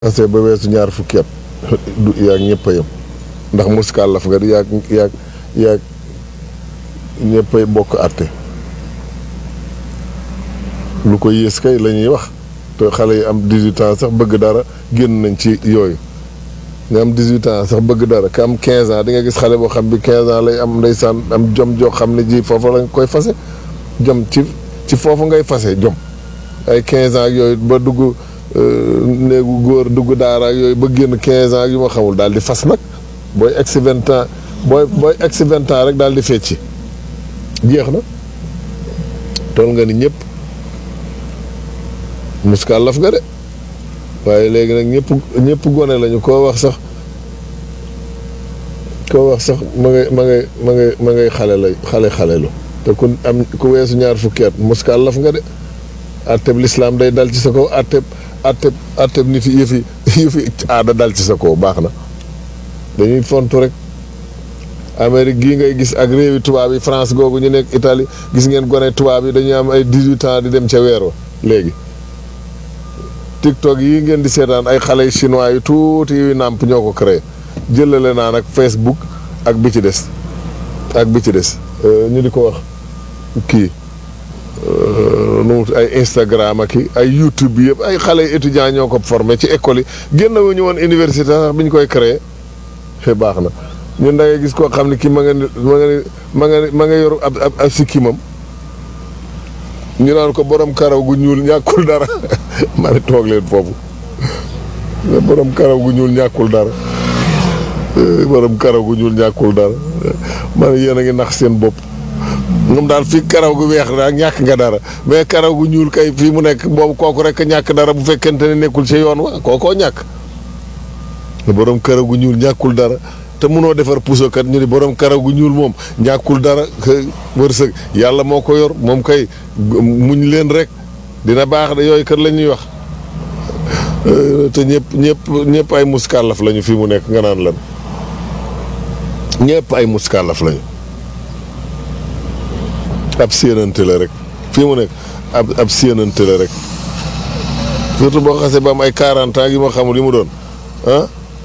commencé ba weesu ñaar fukki at du yaag ñëpp a yem ndax muskàllaf nga di yaag yaag yaag ñëpp ay bokk àtte lu ko yées kay la ñuy wax te xale yi am 18 ans sax bëgg dara génn nañ ci yooyu nga am 18 ans sax bëgg dara ka am 15 ans di nga gis xale boo xam bi 15 ans lay am ndeysaan am jom joo xam ne ji foofu lañ koy fase jom ci ci foofu ngay fase jom ay 15 ans ak yooyu ba dugg néegu góor dugg daara ak yooyu ba génn 15 ans ak yu ma xamul daal di fas nag booy egsi 20 ans booy booy egsi 20 ans rek daal di fecci jeex na tool nga ni ñëpp muskàllaf nga de waaye léegi nag ñëpp ñëpp gone lañu koo wax sax koo wax sax ma ngay ma ngay ma ngay ma ngay xale lay xale xalelu te ku am ku weesu ñaar fukki at muskàllaf nga de atteb lislaam day dal ci sa kaw atteb atteb atteb nit yëfi yëfi aada dal ci sa kaw baax na dañuy fontu rek Amérique gii ngay gis ak réewi tubaab yi France googu ñu nekk Italie gis ngeen gone tubaab yi dañuy am ay dix-huit ans di dem ca weer wa léegi TikTok yi ngeen di seetaan ay xale yu chinois yu tuuti yuy nàmp ñoo ko créé jëlale naa nag Facebook ak bi ci des ak bi ci des ñu di ko wax kii nu ay Instagram ak ay YouTube bi yëpp ay xale yu étudiants ñoo ko formé ci école yi génn wu ñu woon université sax bi ñu koy créé fe baax na ñun da ngay gis koo xam ne kii ma nga ni ma nga ni ma nga ma nga yor ab ab ab sikkimam ñu naan ko borom karaw gu ñuul ñàkkul dara ma ne toog leen foofu borom karaw gu ñuul ñàkkul dara borom karaw gu ñuul ñàkkul dara ma ne yéen a ngi nax seen bopp moom daal fii karaw gu weex daal ñàkk nga dara mais karaw gu ñuul kay fii mu nekk boobu kooku rek ñàkk dara bu fekkente ne nekkul ci yoon wa kookoo ñàkk borom karaw gu ñuul ñàkkul dara te munoo defar puso kat ñu ni borom karaw gu ñuul moom ñàkkul dara wërsëg yàlla moo ko yor moom kay muñ leen rek dina baax de yooyu kat la ñuy wax te ñëpp ñëpp ñëpp ay muskàllaf lañu fii mu nekk nga naan lan ñëpp ay muskàllaf lañu ab séenante la rek fii mu nekk ab ab séenante la rek surtout boo xasee ba am ay 40 ans yi ma xamul yi mu doon ah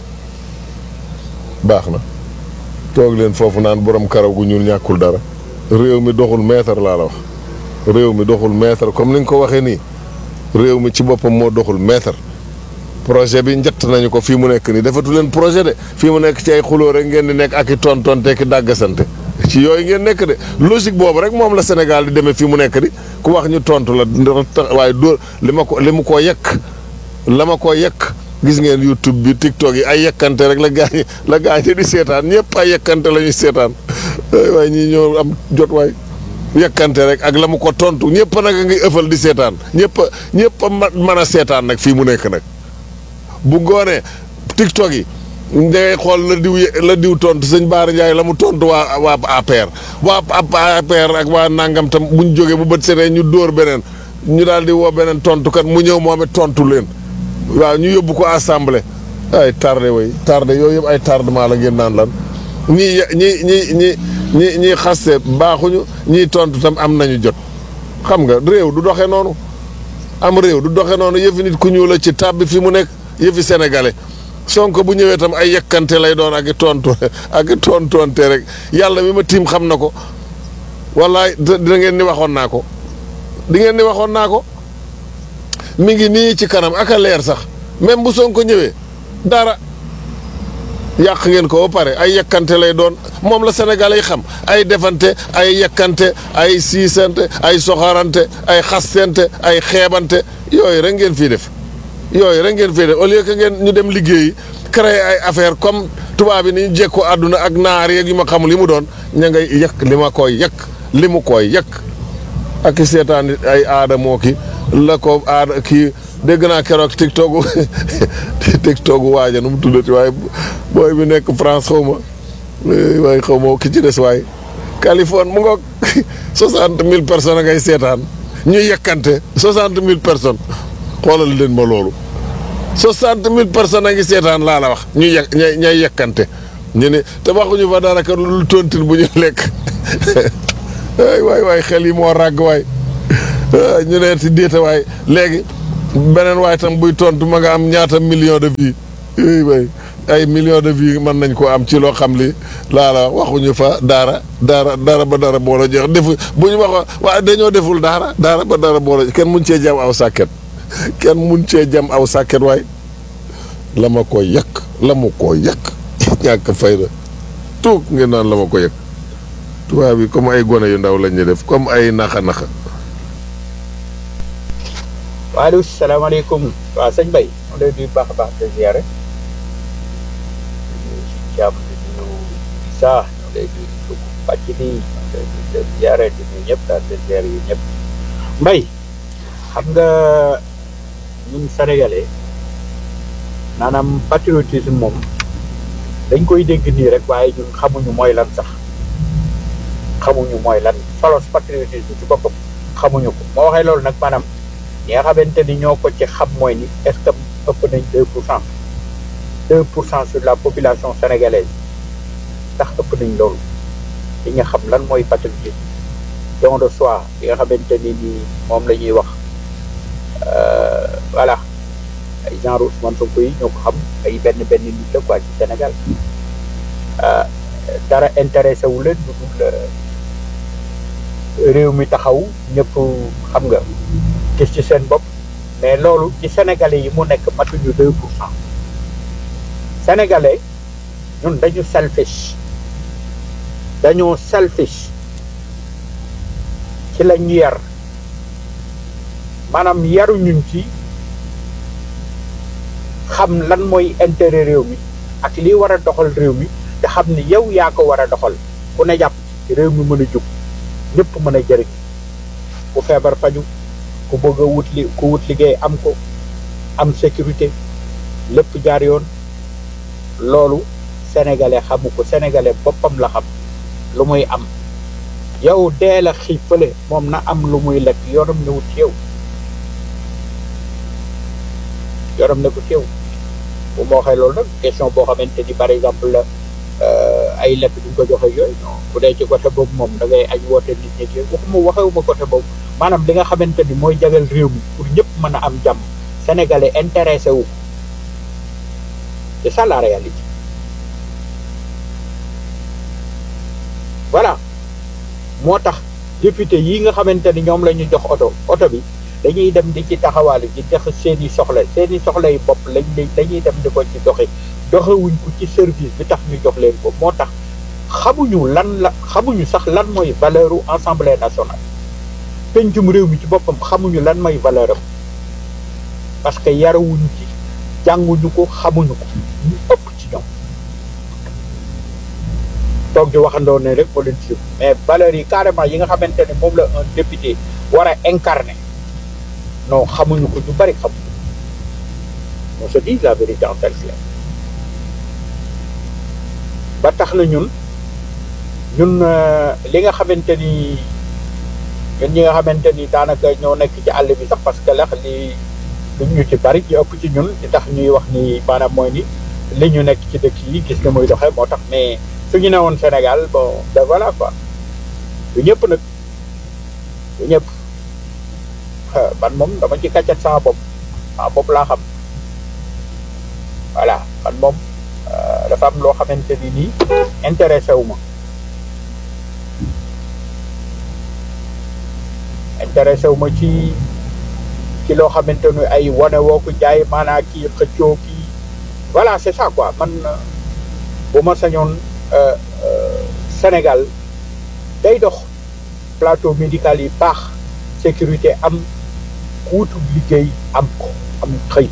baax na toog leen foofu naan borom karaw gu ñuul ñàkkul dara réew mi doxul mètre laa la wax réew mi doxul mètre comme ni nga ko waxee nii réew mi ci boppam moo doxul mètre projet bi njëtt nañu ko fii mu nekk nii defatu leen projet de fii mu nekk ci ay xuloo rek ngeen di nekk ak i tontonte ki dàggasante ci yooyu ngeen nekk de logique boobu rek moom la Sénégal di demee fii mu nekk di ku wax ñu tontu la waaye dóor li ma ko li mu koo yekk la ma koo yekk gis ngeen YouTube bi TikTok yi ay yekkante rek la gaañ la gaañ di seetaan ñëpp ay yekkante la ñuy seetaan waaye ñii ñoo am jot waay yekkante rek ak la mu ko tontu ñëpp nag a ngi ëffal di seetaan ñëpp ñëpp a mën a seetaan nag fii mu nekk nag bu ngoonee TikTok yi dangay xool la diw la diw tontu sëñ Baara Ndiaye la mu tontu waa waa APR waa APR ak waa nangam tam buñ jógee bu bët setee ñu dóor beneen ñu daal di woo beneen tontukat mu ñëw moom it tontu leen waaw ñu yóbbu ko assemblée ay tardé way tardé yooyu yëpp ay tardement la ngeen naan lan ñii ñi ñi ñi ñi ñii xaste baaxuñu ñii tontu tam am nañu jot xam nga réew du doxe noonu am réew du doxe noonu yëfi nit ku ñuul la ci tàbbi fi mu nekk yëfi sénégalais sonko bu ñëwee tam ay yekkante lay doon ak i tontu ak i tontonte rek yàlla mi ma tiim xam na ko wallaay dina ngeen ni waxoon naa ko di ngeen ni waxoon naa ko mi ngi nii ci kanam ak a leer sax même bu sonko ñëwee dara yàq ngeen ko ba pare ay yekkante lay doon moom la sénégalais yi xam ay defante ay yekkante ay siisante ay soxarante ay xastente ay xeebante yooyu rek ngeen fii def yooyu rek ngeen fii def au lieu que ngeen ñu dem liggéeyi créer ay affaire comme tubaab yi ni ñu jekkoo àdduna ak naar yeeg yu ma xamul li mu doon ña ngay yekk li ma koy yekk li mu koy yekk ak i seetaan ay aada moo ki la ko aada kii dégg naa keroog tiktoku tiktoku waaja nu mu tuddati waaye booy bi nekk France xaw ma waaye xaw ma ki ci des waaye Californie mu ngoog soixante mille personnes a ngay seetaan ñuy yekkante soixante mille personnes xoolal leen ma loolu soixante mille personnes a ngi seetaan laa la wax ñuy yek ñay ñay yekkante ñu ne te waxuñu fa dara ka lu tontin bu ñu lekk waay waay waay xel yi moo ràgg waay ñu ne si déeta waay léegi beneen waaye tam buy tontu ma nga am ñaata million de vie yooyu way ay million de vie mën nañ ko am ci loo xam li laa la waxuñu fa dara dara dara ba dara boole jeex defu bu ñu wax waaye dañoo deful dara dara ba dara boole kenn mun cee jam aw sàkket kenn mun cee jam aw sàkket waay la ma ko yàq la ma ko yàq ñàkk fayda tuug ngeen naan la ma ko yàq tubaab bi comme ay gone yu ndaw lañ ñu def comme ay naxa naxa waaleykum salaamaaleykum waaw sëñ Bay ma lay nuyu baax a baax te ziare si jàmm di nuyu Issa ñoo lay nuyu dugg pàcc bi ñoo lay nuyu te ziare di nuyu ñëpp daal te ziare yi ñëpp Mbay xam nga ñun sénégalais maanaam patriotisme moom dañ koy dégg nii rek waaye ñun xamuñu mooy lan sax xamuñu mooy lan solos patriotisme ci boppam xamuñu ko moo waxee loolu nag maanaam ñi nga xamante ni ñoo ko ci xam mooy ni est-ce que ëpp nañ deux pour cent deux pour cent sur la population sénégalaise ndax ëpp nañ loolu li nga xam lan mooy patriotisme don de soi li nga xamante ni nii moom la ñuy wax voilà ay genre Ousmane Sonko yi ñoo ko xam ay benn benn nit la quoi ci Sénégal dara intéressé wu leen lu dul réew mi taxaw ñëpp xam nga gis ci seen bopp mais loolu ci sénégalais yi mu nekk matuñu deux pour cent sénégalais ñun dañu selfish dañoo selfish ci lañ yar maanaam yaruñuñ ci xam lan mooy intérêt réew mi ak li war a doxal réew mi te xam ni yow yaa ko war a doxal ku ne jàpp ci réew mi mën a jóg ñëpp mën a jëriñ ku feebar faju ku bëgg a wut li ku wut liggéey am ko am sécurité lépp jaar yoon loolu sénégalais xamu ko sénégalais boppam la xam lu muy am yow dee la xiif fële moom na am lu muy lekk yoonam ne wut ci yow yoonam ne ko ci yow bu ma waxee loolu nag question boo xamante ni par exemple la ay lekk duñ ko joxe yooyu non bu dee ci côté boobu moom da ngay añ woote nit ñi yooyu waxuma waxewuma côté boobu maanaam li nga xamante ni mooy jagal réew mi pour ñëpp mën a am jàmm sénégalais intéressé wu c'est ça la réalité voilà moo tax député yi nga xamante ni ñoom la ñu jox oto oto bi dañuy dem di ci taxawaalu di def seen i soxla seen i soxla yi bopp lañ dañuy dem di ko ci doxi doxewuñ ko ci service bi tax ñu jox leen ko moo tax xamuñu lan la xamuñu sax lan mooy valeur u assemblée nationale pencum réew mi ci boppam xamuñu lan mooy valeur am parce que yarawuñu ci jànguñu ko xamuñu ko ñu ëpp ci ñoom toog di waxandoo ne rek moo leen ci mais valeurs yi carrément yi nga xamante ne moom la un député war a incarner non xamuñu ko ñu bari xamuñu on se dit la vérité en tel clair ba tax na ñun ñun li nga xamante ni ñun ñi nga xamante ni daanaka ñoo nekk ci àll bi sax parce que lax li duñ ñu ci bari ñu ëpp ci ñun li tax ñuy wax ni maanaam mooy ni li ñu nekk ci dëkk yi gis nga muy doxee moo tax mais su ñu ne woon Sénégal bon ben voilà quoi du ñëpp nag du ñëpp man moom dama ci kàccat sama bopp sama bopp laa xam voilà man moom dafa am loo xamante ni nii intéressé wu ma intéressé wu ma ci ci loo xamante ni ay wane woo ko jaay maanaa kii xëccoo kii voilà c'est ça quoi man bu ma sañoon Sénégal day dox plateau médical yi baax sécurité am kuutu liggéey am ko am xëy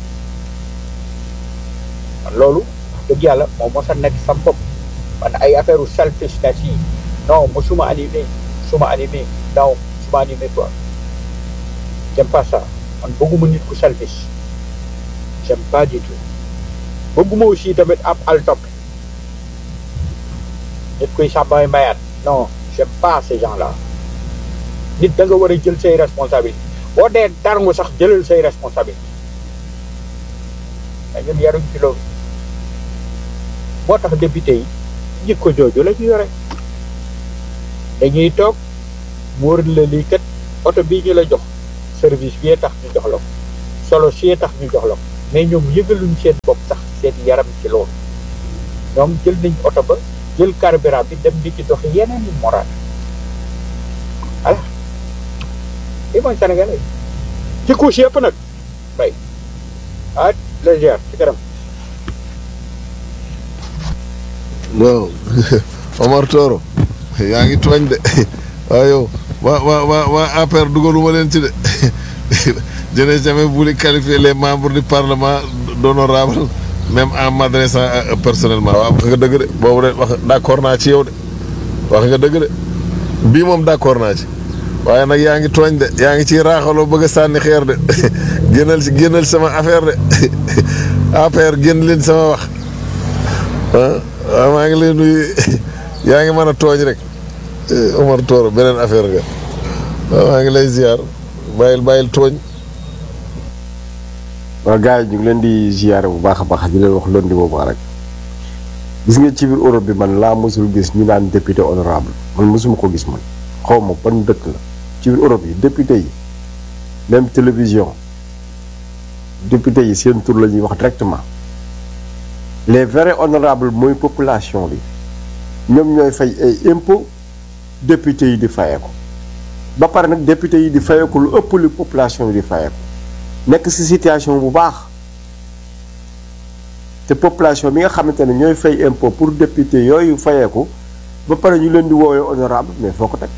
man loolu dëgg yàlla moom mos a nekk sam bopp man ay affaire u selfishness yi non mosuma animé suma animé non suma animé quoi j'aime pas ça man bëgguma nit ku selfish j'aime pas du tout bëgguma aussi tamit ab al topp nit kuy sàmmay mayaat non j'aime pas ces gens là nit da nga war a jël say responsabilité boo dee darngu sax jëlal say responsabilité mais ñun yaruñ ci loolu moo tax député yi jikko jooju la ñu yore dañuy toog mu wër la lii kat oto bii ñu la jox service bi tax ñu jox la ko solo si tax ñu jox la ko mais ñoom yëgaluñ seen bopp sax seen yaram ci loolu ñoom jël nañ oto ba jël carburant bi dem di ci dox yeneen i moral voilà lii mooy sénégalais ci couche yëpp nag bay ah légère ci kanam waaw Omar Toro yaa ngi tooñ de waaw yow waa waa waa waa APR dugaluma leen ci de je n'ai jamais voulu qualifier les membres du parlement d'honorable même en m'adressant à eux personnellement waaw wax nga dëgg de boobu de wax d'accord naa ci yow de wax nga dëgg de bii moom d'accord naa ci waaye nag yaa ngi tooñ de yaa ngi ciy raaxaloo bëgg a sànni xeer de génnal ci génnal sama affaire de APR génn leen sama wax ah waaw maa ngi leen nuyu yaa ngi mën a tooñ rek Omar Toro beneen affaire nga waaw maa ngi lay ziar bàyyil bàyyil tooñ waaw gars yi ñu ngi leen di ziare bu baax a baax di leen wax lundi boobu rek gis nga ci biir Europe bi man laa mosul gis ñu naan député honorable man mosuma ko gis man xaw ma ban dëkk la ci biir Europe yi député yi même télévision député yi seen tur la ñuy wax directement les vrais honorables mooy population bi ñoom ñooy fay ay impôt député yi di fayeeku ba pare nag député yi di fayeeku lu ëpp li population yi di fayeeku nekk ci situation bu baax te population bi nga xamante ne ñooy fay impôt pour député yooyu fayeeku ba pare ñu leen di woowee honorable mais foo ko teg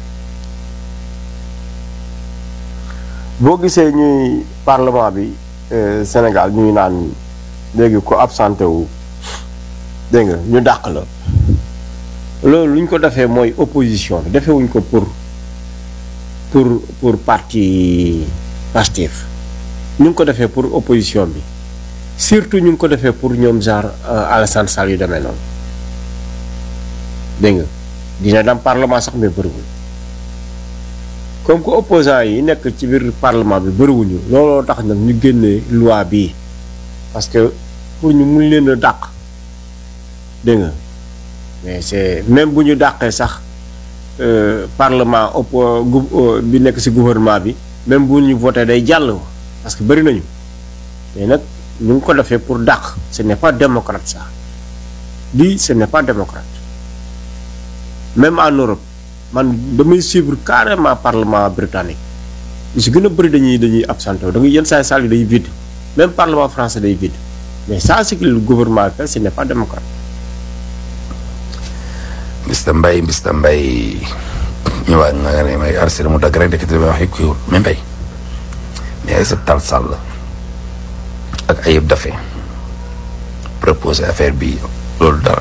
boo gisee ñuy parlement bi Sénégal ñuy naan léegi ko absenté wu dégg nga ñu dàq la loolu lu ñu ko defee mooy opposition bi defewuñ ko pour pour pour parti Pastef ñu ngi ko defee pour opposition bi surtout ñu ngi ko defee pour ñoom genre Alassane Sall yu demee noonu dégg nga dina dem parlement sax mais bëriwul comme que opposants yi nekk ci biir parlement bi bëriwuñu looloo tax nag ñu génnee loi bii parce que pour ñu mun leen a dàq dégg nga mais c'est même bu ñu dàqee sax parlement oppo bi nekk ci gouvernement bi même bu ñu voté day jàll parce que bëri nañu mais nag ñu ngi ko defee pour dàq ce n'est pas démocrate ça lii ce n'est pas démocrate même en Europe man damay suivre carrément parlement britannique lu si gën a bëri dañuy dañuy absenté da nga yenn saa salle yi day vide même parlement français day vide mais ça c'est que le gouvernement fait ce n'est pas démocrate Mr Mbaye Mr Mbaye ñëwaat nga nga ne may arrêté mu dagg rek dëkk bi wax yëpp kiiwul mais Mbaye mais ay sa tal sàll ak ayib dafe proposé affaire bi loolu dara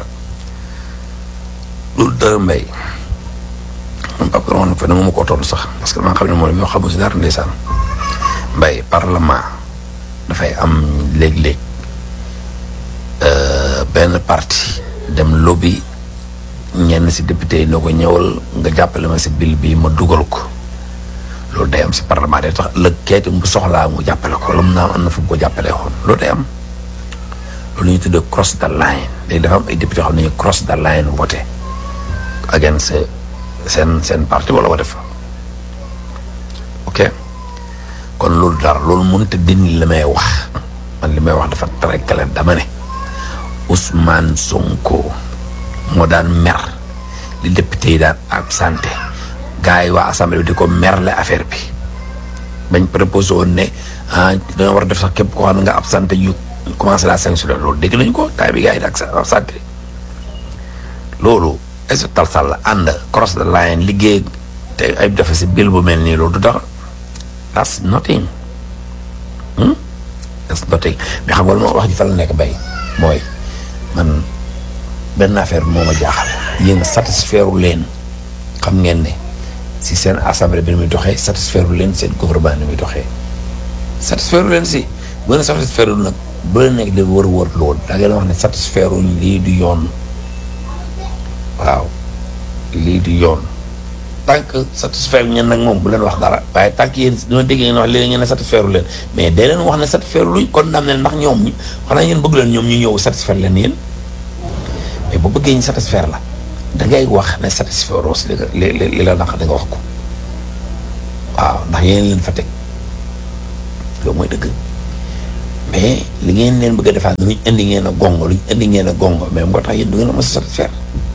loolu dara Mbaye man Pape Kër fa ne moom ko toll sax parce que maa xam ne moom yoo xamul si dara ndeysaan Mbaye parlement dafay am léeg-léeg benn parti dem lobby ñenn si député yi noo ko ñëwal nga jàppale ma si bill bi ma dugal ko loolu day am si parlement day tax lëg keeti mu soxlaa mu jàppale ko la mu naa am na fu mu ko jàppalee xoon loolu day am loolu ñuy tuddee cross the line léegi dafa am ay député yoo xam ne ñu cross the line voté against seen seen parti wala ko def ok kon loolu dara loolu mënut a dindi li may wax man li may wax dafa très clair dama ne Ousmane Sonko moo daan mer li député yi daan absenté gars yi waa assemblée bi di ko merle affaire bi bañ proposé woon ne ah dañoo war a def sax képp koo xam ne nga absenté ñu commencé la sanctionner loolu dégg nañu ko temps bi gars yi di absenté loolu est-ce que tal sàll ànd cross the line liggéey te ay defe si bill bu mel nii loolu du dara that's nothing that's nothing mais xam nga lu ma wax ji fa la nekk bay mooy man benn affaire moo ma jaaxal yéen satisfaire leen xam ngeen ne si seen assemblée bi ni muy doxee satisfaire leen seen gouvernement ni muy doxee satisfaire leen si bu leen satisfaire nag bu leen nekk di wër wër loolu da ngeen wax ne satisfaire uñ lii du yoon waaw lii du yoon tant que satisfaire ñeen nag moom bu leen wax dara waaye tant que yéen dama dégg ngeen wax léegi ngeen ne satisfaire leen mais dee leen wax ne satisfaire luñ kon dam ne ndax ñoom ñi xanaa yéen bëgg leen ñoom ñu ñëw satisfaire leen yéen mais bu bëggee ñu satisfaire la da ngay wax ne satisfaire aussi li li li la naq da nga wax ko waaw ndax yéen leen fa teg loolu mooy dëgg mais li ngeen leen bëgg a defaat lu ñu indi ngeen a gongo lu ñu indi ngeen a gongo mais moo tax yéen du ngeen a mën a satisfaire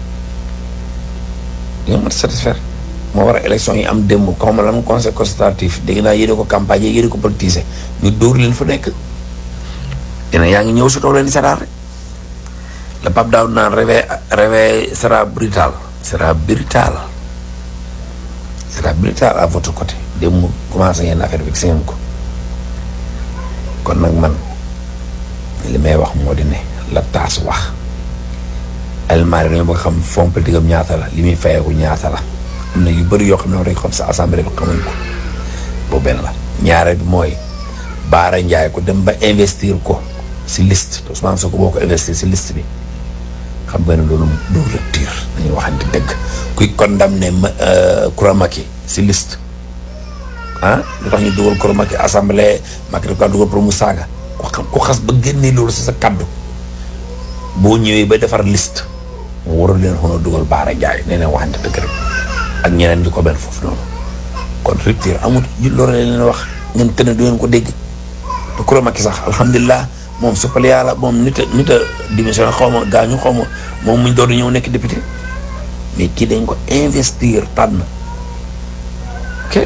du ngeen mën a satisfaire moo war a élection yi am démb xaw ma lan conseil consultatif dégg naa yéene ko campagne yi yéene ko politiser ñu dóor leen fa nekk dina yaa ngi ñëw si toog leen di seetaan rek le Pape Daoud naan réveil réveil sera brutal sera brutal sera brutal à votre côté démb commencé ngeen affaire bi gis ngeen ko kon nag man li may wax moo di ne la taas wax almaari dañoo bëgg xam fond politique am ñaata la li muy fayeeku ñaata la am na yu bëri yoo xam ne war nañ ko xam sa assemblée bi xamuñ ko boobu benn la ñaareel bi mooy Baara Ndiaye ko dem ba investir ko si liste te Ousmane Sonko boo ko investir si liste bi xam nga ne loolu du rupture dañuy waxante dëgg kuy condamné ma Kouramaki si liste ah lu tax ñu dugal Kouramaki assemblée Macky daf kaa dugal pour mu saaga ku xam ku xas ba génnee loolu si sa kaddu boo ñëwee ba defar liste mu waroon leen xool dugal Baara Ndiaye nee na waxante dëgg rek ak ñeneen di ko benn foofu noonu kon rupture amul loolu leen leen wax ngeen tënne du ngeen ko dégg te Kouramaki sax alhamdulilah moom suppal yàlla moom nit a nit a démissionné xaw ma gaañu xaw ma moom muñ doon ñëw nekk député mais kii dañ ko investir tànn ok.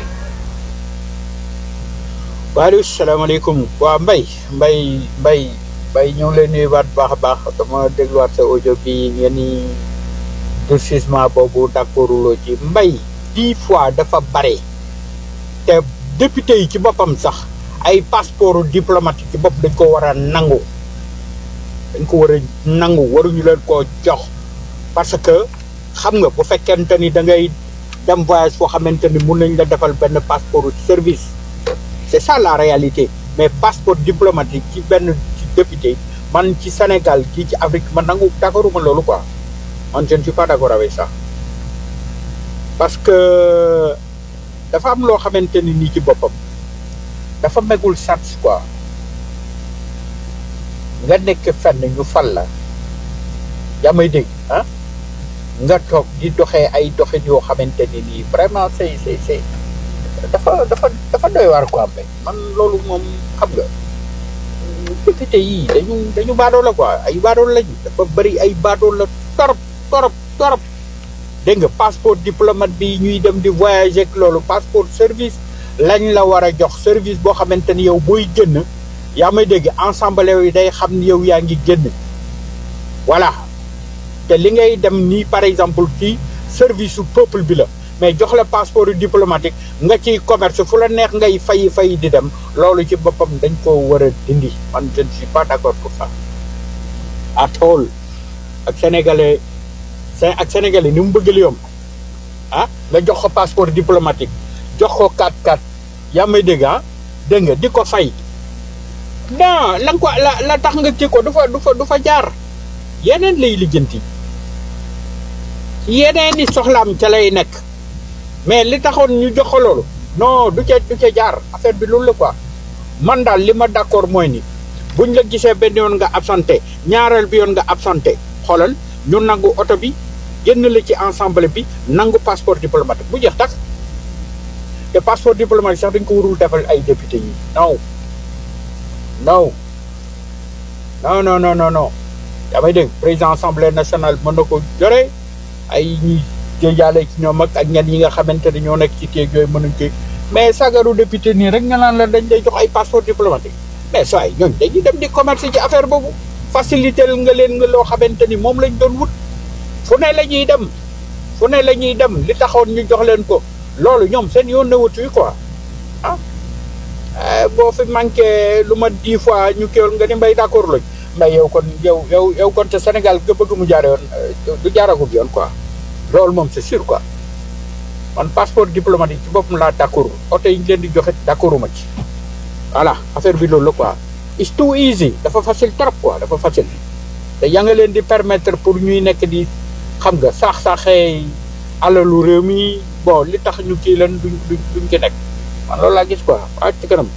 waaleykum salaamaaleykum waa Mbaye Mbaye Mbaye Mbaye ñoo ngi lay nuyuwaat bu baax a baax dama dégluwaat sa audio bi ngeen ni durcissement boobu d'accorduloo ci Mbaye dix fois dafa bare te député yi ci boppam sax ay passeport diplomatique ci bopp dañ ko war a nangu dañ ko war a nangu waruñu leen koo jox parce que xam nga bu fekkente ni da ngay dem voyage foo xamante ni mun nañ la defal benn passeport service c'est ça la réalité mais passeport diplomatique ci benn ci député man ci Sénégal kii ci Afrique man nangu d'accorduma loolu quoi man je ne suis pas d'accord avec ça parce que dafa am loo xamante ni nii ci boppam dafa megul sens quoi nga nekk fenn ñu fal la yaa may dégg ah nga toog di doxee ay doxin yoo xamante ni nii vraiment c'est c'est c'est dafa dafa dafa doy waar quoi mbay man loolu moom xam nga député yii dañu dañu baadoo la quoi ay baadoo lañu dafa bëri ay baadoo la torop torop torop dégg nga passeport diplomate bi ñuy dem di voyager ak loolu passeport service lañ la war a jox service boo xamante ni yow booy génn yaa may dégg ensemble yi day xam ni yow yaa ngi génn voilà te li ngay dem nii par exemple ci service su peuple bi la mais jox la passeport diplomatique nga ciy commerce fu la neex ngay fay fay di dem loolu ci boppam dañ ko war a dindi man je ne suis pas d'accord pour ça at all ak sénégalais ak sénégalais ni mu bëgg li yomb ah nga jox ko passeport diplomatique jox ko 4-4 yaa may dégg ah dégg nga di ko fay non la nga ko la la tax nga kii ko du fa du fa du fa jaar yeneen lay lijjanti yeneen i soxlaam ca lay nekk mais li taxoon ñu jox ko loolu non du ca du ca jaar affaire bi loolu la quoi man daal li ma d'accord mooy ni buñ la gisee benn yoon nga absenté ñaareel bi yoon nga absenté xoolal ñu nangu oto bi génn la ci ensemble bi nangu passeport diplomatique bu jeex tax te passeport diplomatique sax dañ ko warul defal ay député yi non non non non non non non yaa may dégg président assemblée nationale mën na ko jore ay ñuy jëjaale ci ñoom ak ak ñenn yi nga xamante ne ñoo nekk ci kéeg yooyu mënuñ ko mais sagaru député nii rek nga naan la dañ lay jox ay passeport diplomatique mais saa yi ñooñu dañuy dem di commerce ci affaire boobu faciliter nga leen nga loo xamante ni moom lañ doon wut fu ne la ñuy dem fu ne la ñuy dem li taxoon ñu jox leen ko loolu ñoom seen yoon na wutuy quoi ah boo fi manqué lu ma dix fois ñu kéwal nga ni mbay d'accord lañ mais yow kon yow yow yow kon te Sénégal nga bëgg mu jaare yoon du jaaragum yoon quoi loolu moom c'est sûr quoi man passeport diplomatique ci boppam laa d'accord oto yi ñu leen di joxe d'accorduma ci voilà affaire bi loolu la quoi it's too easy dafa facile trop quoi dafa facile te yaa nga leen di permettre pour ñuy nekk di xam nga saax-saaxee alalu réew mi bon li tax ñu kii leen duñ duñ duñ ci nekk man loolu laa gis quoi waa ci kanam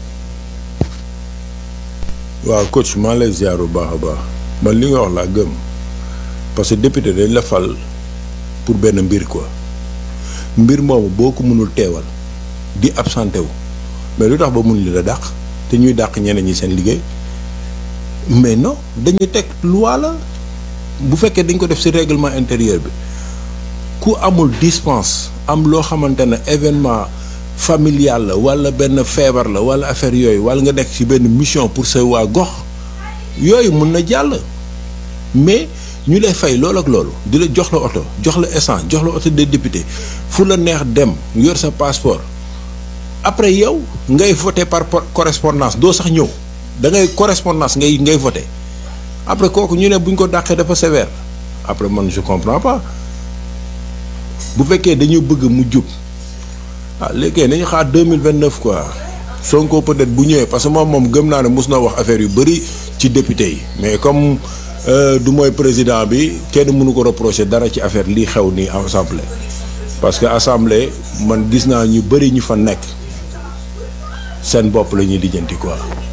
waaw coach maa lay ziar bu baax a baax man li nga wax laa gëm parce que député dañ la fal pour benn mbir quoi mbir moomu boo ko mënul teewal di absenté wu mais lu tax ba mun li la dàq te ñuy dàq ñeneen ñi seen liggéey mais non dañu teg loi la bu fekkee dañ ko def ci règlement intérieur bi ku amul dispense am loo xamante ne événement familial la walla benn feebar la walla affaire yooyu walla nga nekk ci benn mission pour sa waa gox yooyu mun na jàll mais ñu lay fay loolu ak loolu di la jox la oto jox la essence jox la oto des députés fu la neex dem yor sa passeport après yow ngay voter par correspondance doo sax ñëw da ngay correspondance ngay ngay voter après kooku ñu ne bu ñu ko dàqee dafa sévère après man je comprends pas bu fekkee dañu bëgg mu jub ah léegi nañu xaar deux mille vingt neuf quoi Sonko peut-être bu ñëwee parce que moom moom gëm naa ne mos na wax affaire yu bëri ci député yi mais comme du mooy président bi kenn mënu ko reprocher dara ci affaire lii xew nii assemblée parce que assemblée man gis naa ñu bëri ñu fa nekk seen bopp la ñuy lijjanti quoi.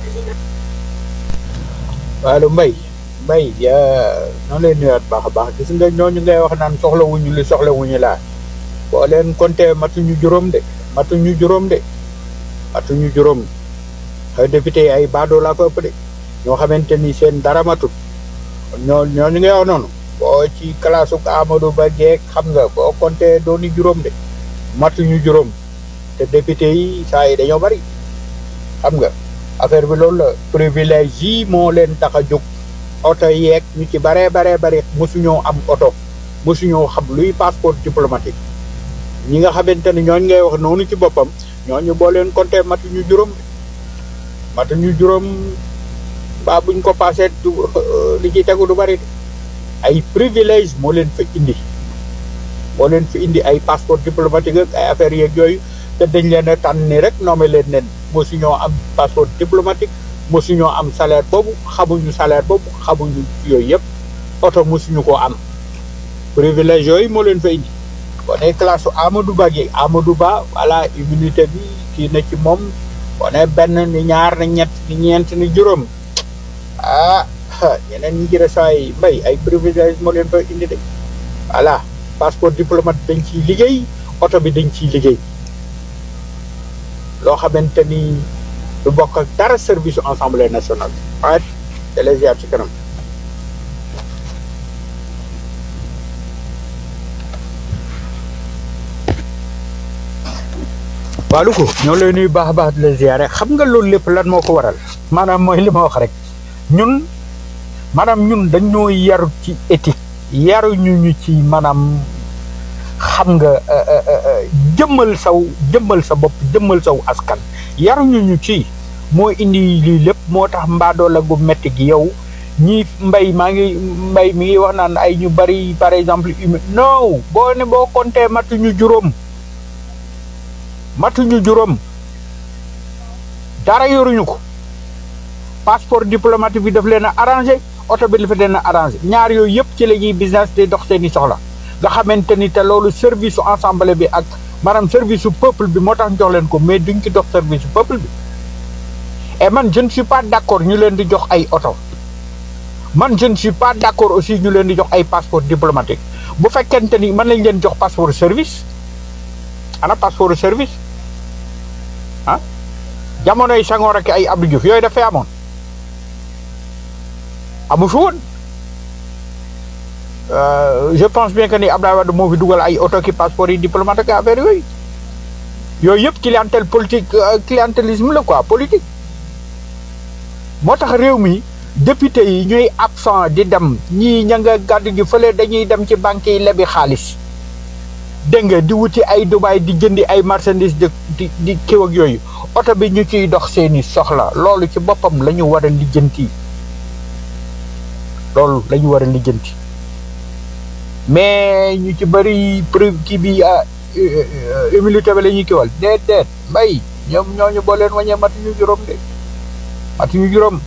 waaw mbay mbay yaa noonu lay nuyuwaat baax a baax gis nga ñooñu ngay wax naan soxlawuñu li soxlawuñu laa boo leen compté matuñu juróom de matuñu juróom de matuñu juróom xëy député yi ay baadoo laa ko ëpp de ñoo xamante ni seen dara matut ñoo ñooñu ngay wax noonu boo ci classe u Amadou Ba jeeg xam nga boo compté dooni juróom de matuñu juróom te député yi saa yi dañoo bari xam nga affaire bi loolu la privilège yi moo leen tax a jóg oto yeeg ñu ci baree baree bari mosuñoo am oto mosuñoo xam luy passeport diplomatique ñi nga xamante ne ñooñ ngay wax noonu ci boppam ñooñu boo leen compté matuñu juróom matuñu juróom ba buñ ko passé du li ci tegu du bari ay privilège moo leen fa indi moo leen fi indi ay passeport diplomatique ak ay affaires yeeg yooyu te dañ leen a tànn ni rek nommé leen nen mosuñoo am passeport diplomatique mosuñoo am salaire boobu xamuñu salaire boobu xamuñu yooyu yëpp oto mosuñu koo am privilège yooyu moo leen fa indi boo nee classe Amadou Ba gi Amadou Ba voilà immunité bi kii na ci moom boo nee benn ni ñaar ni ñett ni ñeent ni juróom ah ñeneen ñi ci resaay mbay ay privilège moo leen fa indi de voilà passeport diplomate dañ ciy liggéey oto bi dañ ciy liggéey loo xamante ni du bokk ak dara service assemblée nationale ah télésiat ci kanam waalu ko ñoo lay nuyu baax a baax di la ziare xam nga loolu lépp lan moo ko waral maanaam mooy li ma wax rek ñun maanaam ñun dañoo yaru ci éthique yaruñu ñu ci maanaam xam nga jëmmal saw jëmmal sa bopp jëmmal saw askan yaruñu ñu ci moo indi lii lépp moo tax mbaadoo la gu metti gi yow ñii mbay maa ngi mbay mi ngi wax naan ay ñu bari par exemple humain non boo ne boo compté matuñu juróom matuñu juróom dara yoruñu ko passeport diplomatique bi daf leen a arrangé oto bi dafa leen a arrangé ñaar yooyu yëpp ci la ñuy business di dox seeni soxla nga xamante ni te loolu service su ensemble bi ak maanaam service su peuple bi moo tax ñu jox leen ko mais duñ ci dox service su peuple bi et man je ne suis pas d'accord ñu leen di jox ay oto man je ne suis pas d'accord aussi ñu leen di jox ay passeport diplomatique bu fekkente ni mën lañ leen jox passeport service ana passeport service ah jamonoy Senghor ak ay Abdou Diouf yooyu dafay amoon amu fi woon je pense bien que ni Abdoulaye Wade moo fi dugal ay oto ki passeport yi diplomatique affaire yooyu yooyu yëpp clientèle politique clientélisme la quoi politique moo tax réew mi député yi ñuy absent di dem ñii ña nga gàddu gi fële dañuy dem ci banque yi lebi xaalis dégg nga di wuti ay Dubaay di jëndi ay marchandises di di di kiw ak yooyu oto bi ñu ciy dox seeni soxla loolu ci boppam la ñu war a lijjanti loolu la ñu war a lijjanti mais ñu ci bëri preuve kii bi humilité bi la ñuy kiwal déet déet mbay ñoom ñooñu boo leen wañee matuñu juróom de matuñu juróom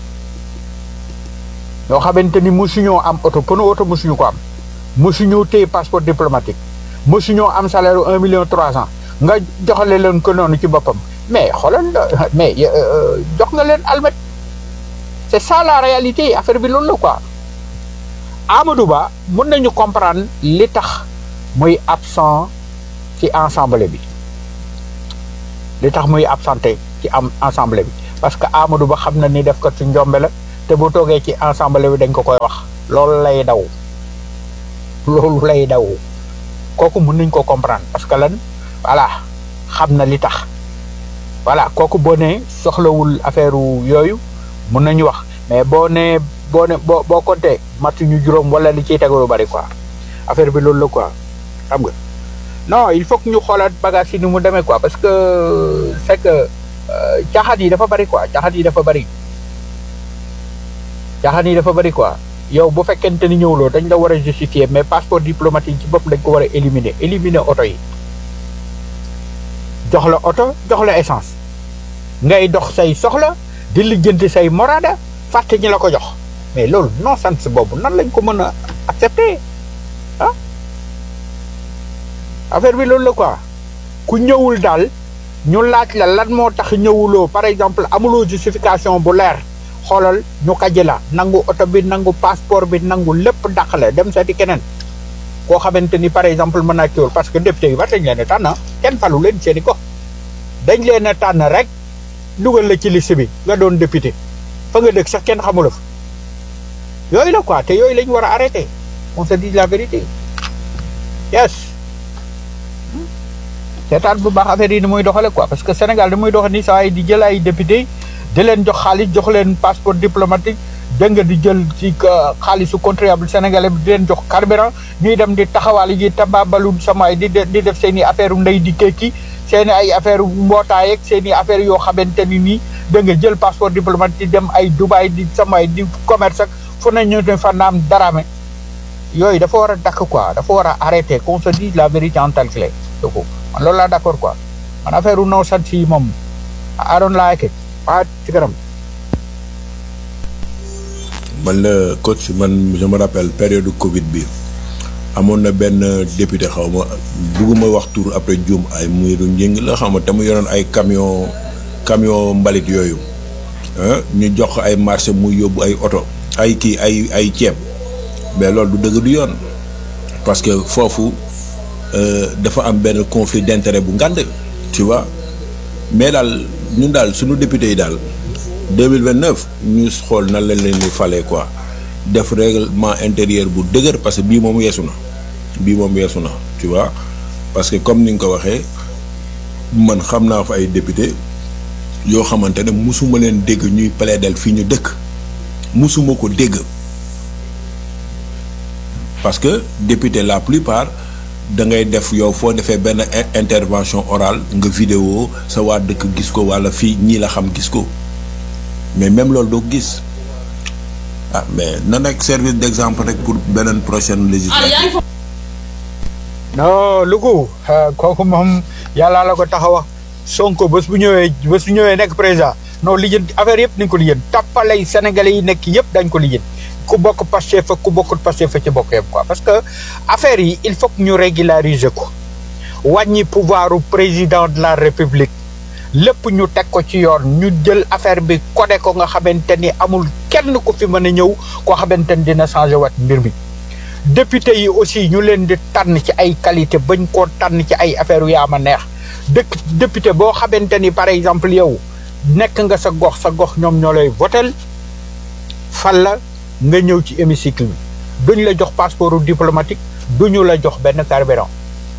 ñoo xamante ni mosuñoo am oto pënu oto mosuñu ko am mosuñoo téye passeport diplomatique mosuñoo am salaire un million trois cent nga joxale leen ko noonu ci boppam mais xoolal mais jox nga leen almet c'est ça la réalité affaire bi loolu la quoi Amadou Ba mën nañu comprendre li tax muy absent ci ensemble bi li tax muy absenté ci am ensemble bi parce que Amadou Ba xam na ni def ko ci njombe la te bu toogee ci ensemble bi dañ ko koy wax loolu lay daw loolu lay daw kooku mën nañ ko comprendre parce que lan voilà xam na li tax voilà kooku boo nee soxlawul affaire yooyu mën nañu wax mais boo nee boo ne boo boo compté matu ñu juróom wala li ciy tegu lu bari quoi affaire bi loolu la quoi xam nga non il faut que ñu xoolaat bagage yi ni mu demee quoi parce que c'est que caaxaan yi dafa bari quoi caaxaan yi dafa bari caaxaan yi dafa bari quoi yow bu fekkente ni ñëwuloo dañ la war a justifier mais passeport diplomatique ci bopp dañ ko war a éliminer éliminer oto yi jox la oto jox la essence ngay dox say soxla di lijjanti say morada fàtte ñi la ko jox mais loolu non sens boobu nan lañ ko mën a accepter ah affaire bi loolu la quoi ku ñëwul daal ñu laaj la lan moo tax ñëwuloo par exemple amuloo justification bu leer xoolal ñu kaji la nangu oto bi nangu passeport bi nangu lépp dàq la dem seeti keneen koo xamante ni par exemple mën naa kiiwul parce que député yi war dañ leen a tànn kenn falu leen seeni ko dañ leen a tànn rek dugal la ci liste bi nga doon député fa nga dëkk sax kenn xamula fa yooyu la quoi te yooyu lañ war a arrêter on se dit la vérité yes seetaan bu baax affaire yi ni muy doxale quoi parce que Sénégal ni muy doxale ni saa yi di jël ay député di leen jox xaalis jox leen passeport diplomatique dégg nga di jël ci xaalisu contribuable sénégalais bi di leen jox carburant ñuy dem di taxawaal yi tababalu samaay di di def seen i affaire ndey di kéeki seen i ay affaire mbootaay ak seen i affaire yoo xamante ni nii da nga jël passeport diplomatique di dem ay Dubaï di samaay di commerce ak fu ne ñu ne fa naam darame yooyu dafa war a dakk quoi dafa war a arrêter qu'on se dise la vérité en telle clé donc man loolu laa d'accord quoi man affaire u non sant yi moom I don't like it waa ci kanam man la coach man je me rappelle période Covid bi amoon na benn député xaw ma bugguma wax tur après Dioum ay muy du njëng la xaw ma te mu yoroon ay camion camion mbalit yooyu ñu jox ko ay marché muy yóbbu ay oto ay kii ay ay ceeb mais loolu du dëgg du yoon parce que foofu dafa am benn conflit d'intérêt bu ngand tu vois mais daal ñun daal suñu député yi daal 2029 ñu xool nan lañ leen di falee quoi def règlement intérieur bu dëgër parce que bii moom weesu na bii moom weesu na tu vois parce que comme ni nga ko waxee man xam naa fa ay député yoo xamante ne musuma leen dégg ñuy plaider fii ñu dëkk musuma ko dégg parce que député la plupart da ngay def yow foo defee benn intervention orale nga vidéo sa waa dëkk gis ko walla fii ñii la xam gis ko mais même loolu doo gis ah mais na nekk service d'exemple rek pour beneen prochaine législature non Louga kooku moom yàllaa la ko tax a wax Sonko bés bu ñëwee bés bu ñëwee nekk président non lijjanti affaire yëpp nañ ko lijjanti tappalay sénégalais yi nekk yëpp dañ ko lijjanti ku bokk Pastef fa ku bokkut Pastef fa ci bokk yëpp quoi parce que affaire yi il faut que ñu régulariser ko wàññi pouvoiru président de la république lépp ñu teg ko ci yoon ñu jël affaire bi codé ko nga xamante ni amul kenn ku fi mën a ñëw koo xamante ni dina changé wat mbir mi député yi aussi ñu leen di tànn ci ay qualité bañ koo tànn ci ay affaire yu yaama neex dëkk député boo xamante ni par exemple yow nekk nga sa gox sa gox ñoom ñoo lay votel fal la nga ñëw ci hémicycle bi duñ la jox passeport diplomatique duñu la jox benn carburant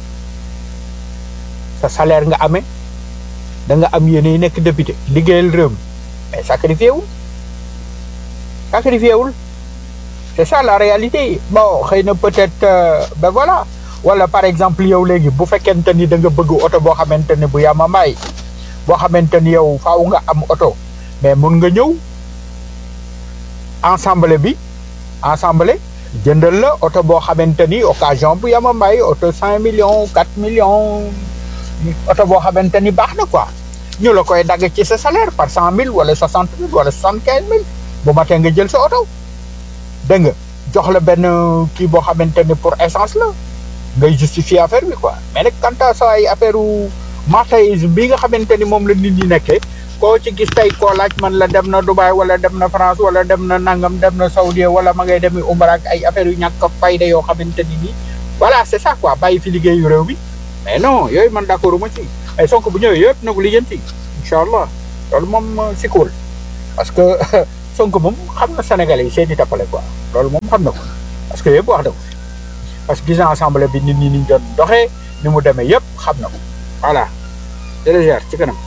sa salaire nga amee da nga am yéene yi nekk député liggéeyal réew mi mais sacrifié wul sacrifié wul c'est ça la réalité bon xëy na peut-être ben voilà wala par exemple yow léegi bu fekkente ni da nga bëgg oto boo xamante ne bu yama mbaay boo xamante ni yow faaw nga am oto mais mun nga ñëw ensemble bi ensemble jëndal la oto boo xamante ni occasion bu yama mbaay oto cinq millions quatre millions oto boo xamante ni baax na quoi ñu la koy dagg ci sa salaire par cent mille wala soixante mille wala soixante quinze mille bu matee nga jël sa oto dégg nga jox la benn kii boo xamante ni pour essence la ngay justifier affaire bi quoi mais nag quant à ça ay affaire marchandise bi nga xamante ni moom la nit ñi nekkee koo ci gis tey koo laaj man la dem na Dubaï wala dem na France wala dem na nangam dem na Saoudi wala ma ngay demi Umra ak ay affaire yu ñàkk fayda yoo xamante ni nii voilà c'est ça quoi bàyyi fi liggéeyu réew mi mais non yooyu man d'accord ma ci ay Sonko bu ñëwee yëpp na ko lijjanti incha allah loolu moom si cool parce que Sonko moom xam na Sénégalais yi seeni tappale quoi loolu moom xam na ko parce que yëpp wax na ko parce que gis naa assemblée bi nit ñi ni ñu doon doxee ni mu demee yëpp xam na ko voilà jërëjëf ci kanam.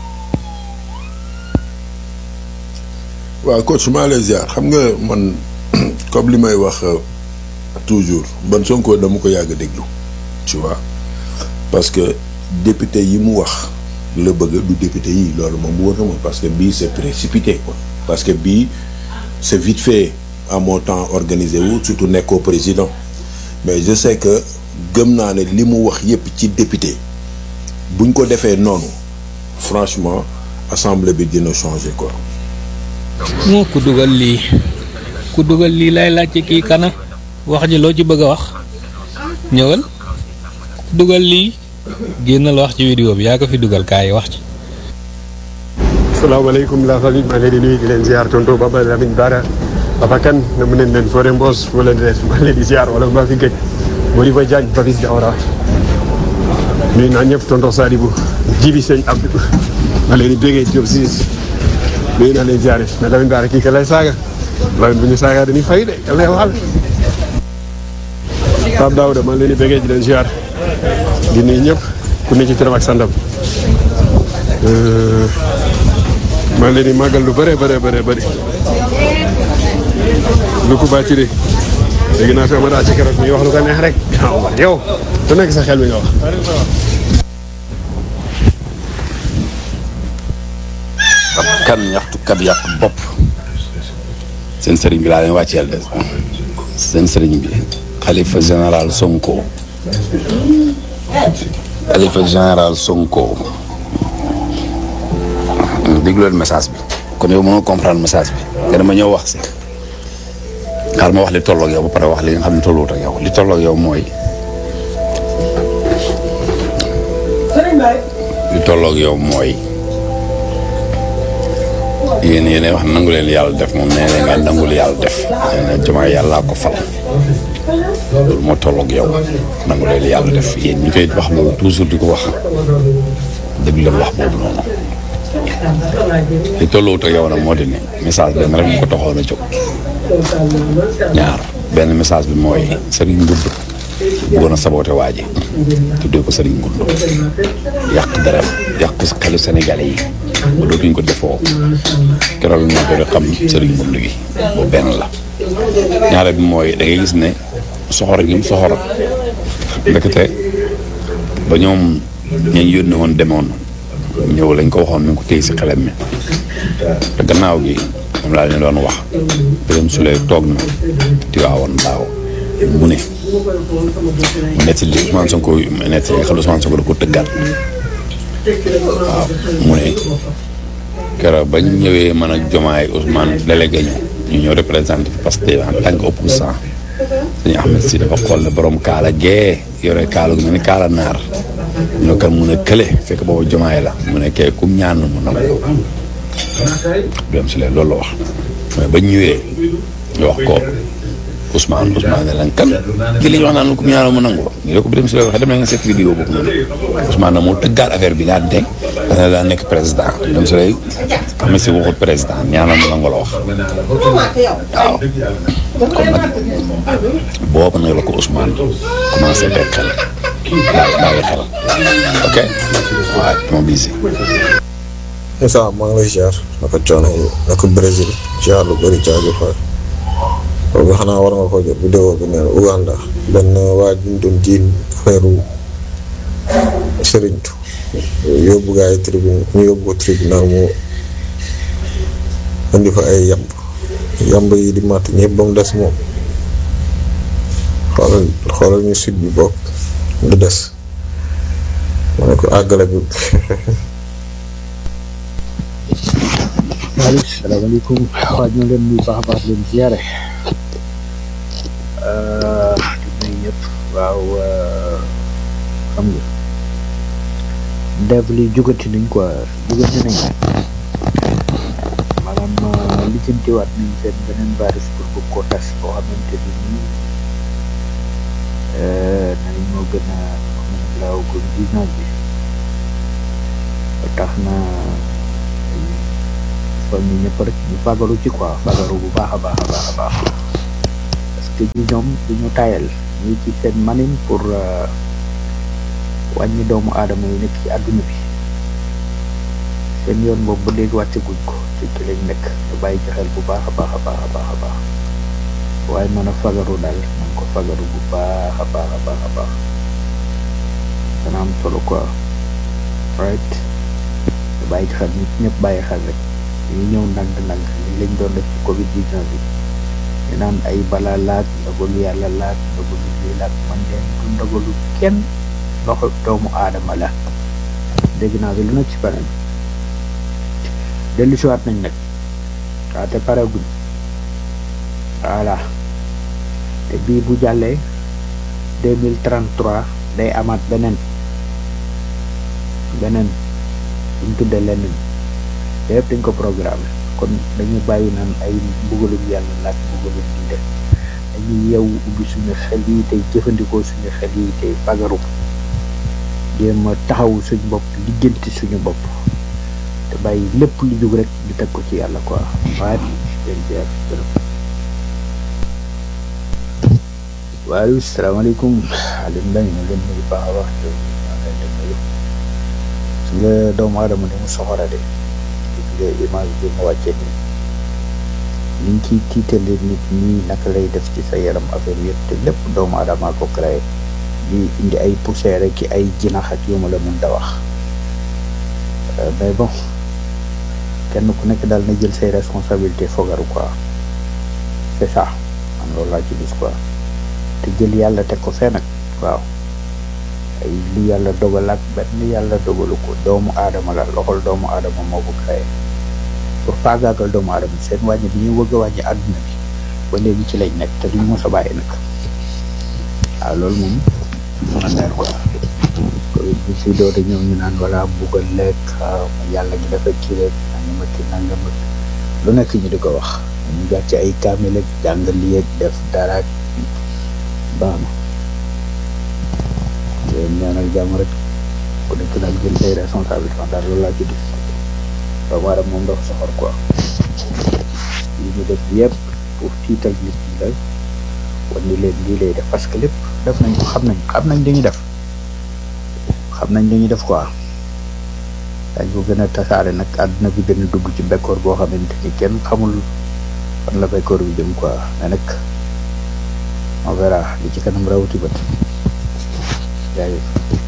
waaw coach maa lay ziar xam nga man comme li may wax toujours ban Sonko dama ko yàgg a déglu tu vois parce que député yi mu wax la bëgg du député yi loolu moom wóor na ma parce que bii c'est précipité quoi parce que bii c'est vite fait à mon temps organisé wu surtout nekkoo président mais je sais que gëm naa ne li mu wax yépp ci député buñ ko defee noonu franchement assemblée bi dina changer quoi. moo ku dugal lii ku dugal lii lay laajte kii kana wax ji loo ci bëgg a wax ñëwal ku dugal lii génnal wax ci vidéo bi yaa ko fi dugal kaay wax ci salaamaaleykum la famille maa ngi leen di nuyu di leen ziar tonton Baba Lamine Bara Papa Kane na mu neen leen Fodé Mbos fu leen di leen maa ngi leen di ziar wala maa fi gëj Modibo Diagne Papis Diawara nuyu naa ñëpp tonton Sadibou Jibi Sëñ Abdou maa leen di bégee Diop siis nuyu naa leen ziare mais Lamine Bara kii ka lay saaga Lamine bu ñu saaga dañuy fay de ka lay waxal Pape Daouda maa leen di bégee di leen ziar di nuyu ñëpp ku ne ci turam ak sandam maa ngi leen di màggal lu bëree bëree bëree bëri lu ko bàcci de dégg naa fi ama daa ci keroog mi wax lu ko neex rek waaw yow du nekk sa xel mi nga wax ab kan ñaxtukat yàq bopp seen sëriñ bi laa leen wàcceel de seen sëriñ bi xalifa général Sonko xalifa général Sonko déglu leen message bi kon yow mënoo comprendre message bi te dama ñëw wax si xaar ma wax li tolloog yow ba pare wax li nga xam ne tolluwut ak yow li tolloog yow mooy li tolloog yow mooy yéen yéen wax nangu leen yàlla def moom nee na ngeen nangul yàlla def nee na jumaa yàllaa ko fal loolu moo tolloog yow nangu leen yàlla def yéen ñi koy wax loolu toujours di ko wax dëgg leen wax boobu noonu li tolluwut ak yow nag moo di ne message benn rek mu ko taxoon a jóg ñaar benn message bi mooy Serigne Ngund bëggoon a saboote waa ji tuddee ko Serigne Ngund yàq dara yàq xelu Sénégalais yi ba dootuñ ko defoo keroog bi moo ko xam Serigne Ngund gi boobu benn la ñaare bi mooy da ngay gis ne soxor gi mu soxor ndekete ba ñoom ñañ yónni woon demoon ñëw lañ ko waxoon mi ngi ko téye si xelam mi te gannaaw gi moom laa leen doon wax Birame Souleye toog na Tiwaawoon daaw mu ne mu netti li Ousmane Sonko netti li nga xam ne Ousmane Sonko da ko tëggaat waaw mu ne keroog bañ ñëwee man ak Jomaay Ousmane délégué ñu ñu ñëw représenté parce que en tant que opposant dañu Ahmed si dafa xool ne borom kaala gee yore kaala gu mel ni kaala naar ñu ne kan mun a kële fekk boobu Jomaay la mu ne kee kum ñaan mu nangu Birame Souleye loolu la wax mais bañ ñëwee ñu wax ko Ousmane Ousmane ne lan kan ki li ñu wax naan ku ñaanal mu nangu ñu ne ko Birame Souleye waxee dem na nga seet vidéo boobu noonu Ousmane nag moo tëggaat affaire bi daan teg parce que daa nekk président Birame Souleye xam ne si waxut président ñaanal mu nangu la wax waaw kon nag boobu nag la ko Ousmane commencé bàyyi xel bàyyi xel ok waaw dama bisi Moussa maa ngi lay ziar naka coono yi naka Brésil ziar lu bëri jaajëf waay boobu xanaa war nga ko jot vidéo bi neen Uganda benn waa ji ñu doon jiin feeru sëriñtu yóbbu gaa yi tribunal ñu yóbbu ko tribunal mu indi fa ay yamb yamb yi di matt ñëpp ba mu des moom xoolal xoolal ñu sud bi bokk lu des ma ne ko àggale bi waaleykum salaamaaleykum waa ñu leen nuyu baax a baax leen ziare di nuyu ñëpp waaw xam nga dev li jugati nañ quoi jugati nañ maanaam lijjantiwaat nañ seen beneen virus pour bëgg koo tas boo xamante ni nii nañ moo gën a mën a laaw covid 19 bi ba tax na soññ ñëpp rek ñu fagaru ci quoi fagaru bu baax a baax a baax a baax parce que ñi ñoom duñu tayal ñi ci seen manin pour euh, wàññi doomu aadama yi nekk ci àdduna bi seen yoon boobu ba léegi wàcce guñ ko ci ci lañ nekk ñu bàyyi ci xel bu baax a baax a baax a baax a baax waaye mën a fagaru daal mën ko fagaru bu baax a baax a baax a baax dana am solo quoi right ñu bàyyi ci xel nit ñëpp bàyyi xel rek ñu ñëw ndànk-ndànk li lañ doon def ci covid 19 bi ñu naan ay balaa laag ndogalu yàlla laag ndogalu lii laag man leen du ndogalu kenn loxo doomu aadama la dégg naa bi lu nekk ci beneen dellu siwaat nañ nag waaw te pareguñ voilà te bii bu jàllee deux mille trente trois day amaat beneen beneen buñ tuddee leneen te yëpp dañ ko programme kon dañu bàyyi naan ay mbugalum yàlla laaj mbugalum lii de dañuy yeewu ubbi suñu xel yi tey jëfandikoo suñu xel yi tey fagaru jéem a taxawu suñu bopp lijjanti suñu bopp te bàyyi lépp lu jug rek di teg ko ci yàlla quoi waaye leen jeex waaye salaamaaleykum Alioune Mbengue ñu leen nuyu baax a baax su nga doomu aadama ni mu soxora de gis nga image bi mu wàccee nii ni ñu ciy tiitalee nit ñi naka lay def ci sa yaram affaire yëpp te lépp doomu aadama ko créé di indi ay poussière ki ay jinax ak yu ma la mën da wax mais bon kenn ku nekk daal na jël say responsabilité fogaru quoi c'est ça man loolu laa ci gis quoi te jël yàlla teg ko fee nag waaw ay li yàlla dogal ak benn yàlla dogalu ko doomu aadama la loxol doomu aadama moo ko créé pour faagaagal doomu aadama seen wàññi bi ñuy wëgg a wàññi àdduna bi ba léegi ci lañ nekk te duñu mos a bàyyi nag waaw loolu moom mën a leer quoi covid bi si doota ñëw ñu naan wala buggal lekk waaw yàlla gi dafa kii rek nanga ma ki nanga ma lu nekk ñu di ko wax ñu gàcc ci ay kaamil ak jàng lii ak def dara ak baax na leen ñaanal jàmm rek ku nekk nag jël say responsabilité daal loolu laa ci gis doomu aadama moom dafa soxor quoi li ñu def yëpp pour tiital nit ñi la wan ni leen lii lay def parce que lépp def nañ ko xam nañ xam nañ li ñuy def xam nañ li ñuy def quoi dañ ko gën a tasaare nag àdduna bi gën a dugg ci bekkoor boo xamante ni kenn xamul fan la bekkoor bi jëm quoi mais nag on verra li ci kanam rawati bët jaajëf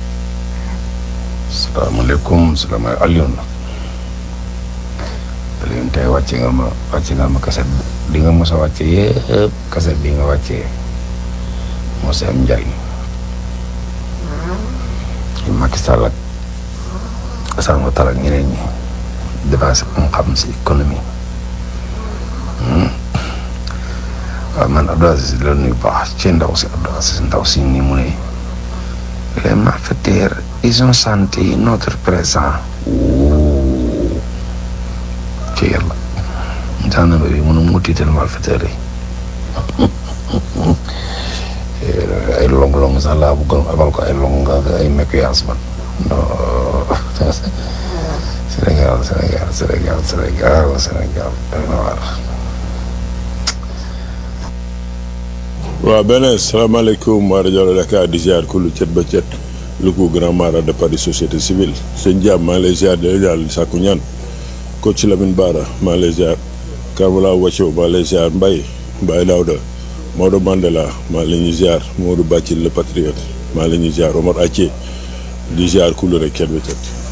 salaamaaleykum salaamaaleykum Alioune Alioune tey wàcce nga ma wàcce nga ma kaset di nga mos a wàcce yëpp kaset bi nga wàccee moo si am njariñ Macky Sall ak Assane Ouattara ak ñeneen ñi dépassé am xam si économie waaw man Abdou Aziz la nuyu baax ci ndaw si Abdou Aziz ndaw si ni mu ne les malfaiteurs ils ont senti notre présent ci yàlla gendarme bi mënu mu tiital malfaiteurs yi ay long long sax laa bëggoon abal ko ay long ak ay mécuyance man non Sénégal Sénégal Sénégal Sénégal Sénégal doy na waar waaw beneen salaamaaleykum waa rajo Dakar di ziar ku lu cet ba cet lu ko grand mara de Paris société civile sëñ Diam maa ngi lay ziar di la daal sàkku ñaan coach Lamine Bara maa ngi lay ziar Karmala Wacco maa ngi lay ziar Mbaye Mbaye Daouda Maodo Mandela maa ngi leen di ziar Modou Bacil le patriote maa ngi leen di ziar Omar Athie di ziar ku lu rek cet ba cet